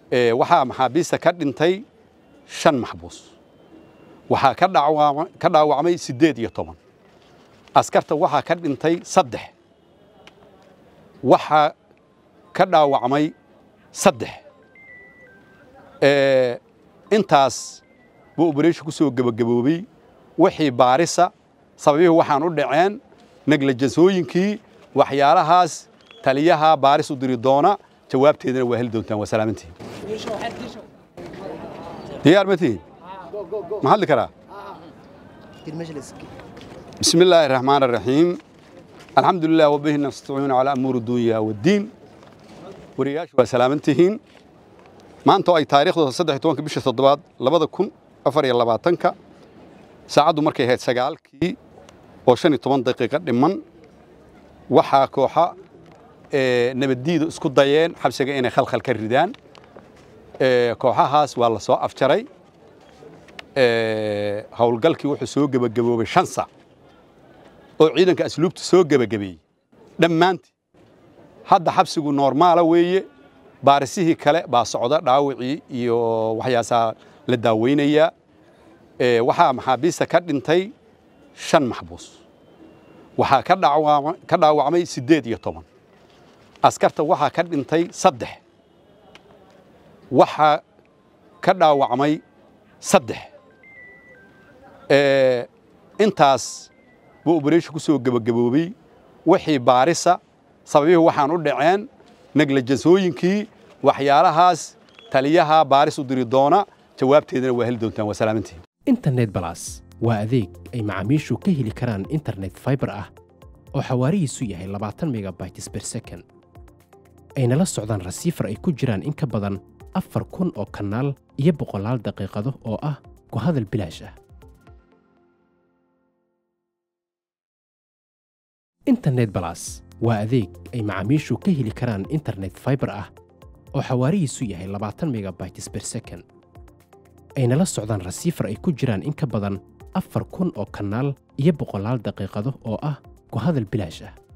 waxaa maxaabiista ka dhintay shan maxbuus waxaa ka dhaawacmay siddeed iyo toban askarta waxaa ka dhintay saddex waxaa ka dhaawacmay saddex intaas buu obereeshin ku soo gebagaboobey wixii baarisa sababihii waxaan u dhaceen neglajansooyinkii waxyaalahaas taliyaha baaris u diri doona jawaabteedana waa heli doontaan waa salaamantihin diyaar ma tihin ma hadli karaa بسم الله الرحمن الرحيم الحمد لله وبه نستعين على أمور الدنيا والدين ورياش وسلامتهين ما أنتوا أي تاريخ صدح توانك بيش تضباد لبدا كن أفر يلا باتنك ساعدوا مركي هيد سقال كي وشاني طبان دقيقة لمن وحا كوحا اه نبديد اسكو دايين حبسيقا إنا خلخل كالردان اه كوحا هاس والله سواء أفجري اه هولقالكي وحو سوق بقبوبي شانسا oo ciidanka asluubta soo gebagabeeyey dhammaantii hadda xabsigu noormaala weeye baarisihii kale baa socda dhaawacii iyo waxyaasaa la daaweynayaa waxaa maxaabiista ka dhintay shan maxbuus waxaa ka dhaawacmay siddeed iyo toban askarta waxaa ka dhintay saddex waxaa ka dhaawacmay saddex intaas buu obereeshin ku soo gebagaboobey wixii baarisa sababihii waxaan u dhaceen neglajansooyinkii waxyaalahaas taliyaha baaris u diri doona jawaabteedana waa heli doontaan waa salaamantihin internet balas waa adeeg ay macaamiishu ka heli karaan internet faibar ah oo xawaarihiisu yahay labaatan megabytes ber second ayna la socdaan rasiifar ay ku jiraan in ka badan afar kun oo kanaal iyo boqolaal daqiiqado oo ah ku hadal bilaash ah internet balas waa adeeg ay macaamiishu ka heli karaan internet faibar ah oo xawaarihiisu yahay labaatan megabytes ber second ayna la socdaan rasiifar ay ku jiraan in ka badan afar kun oo kanaal iyo boqolaal daqiiqado oo ah ku hadal bilaash ah